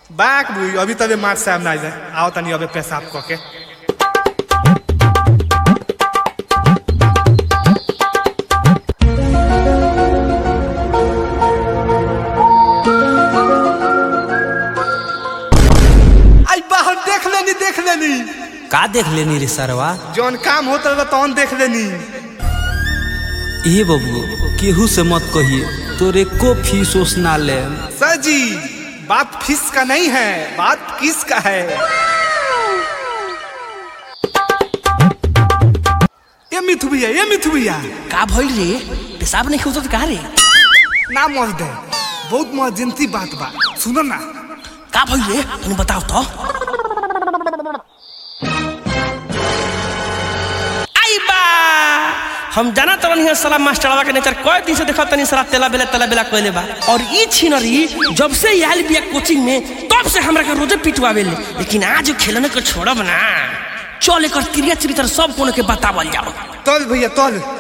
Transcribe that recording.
बाक बुई अभी तबे मार साहब ना जाए आओ तनी अबे पेशाब क के आई बाहर देख लेनी देख लेनी का देख लेनी रे सरवा जौन काम होता रहा तौन देख लेनी ए बबू केहू से मत कहिए तोरे को फीस ओस ना ले सर जी बात फीस का नहीं है बात किस का है ये मिथु भैया ये मिथु भैया का भइल रे पेशाब नहीं खोजत का रे ना मत दे बहुत मर्जेंसी बात बा सुनो ना का भइल रे तनी बताओ तो आई बा हम जाना तवन हिया साला मास्टरवा के नेचर कई दिन से देखा तनी साला तेला बेला तेला बेला कइले बा और ई छिनरी जब से ई आइल बिया कोचिंग में तब से हमरा के रोजे पिटवावेले लेकिन आज खेलने को छोड़ब ना चल एकर क्रिया चरित्र सब कोनो के बतावल जाओ तल भैया तल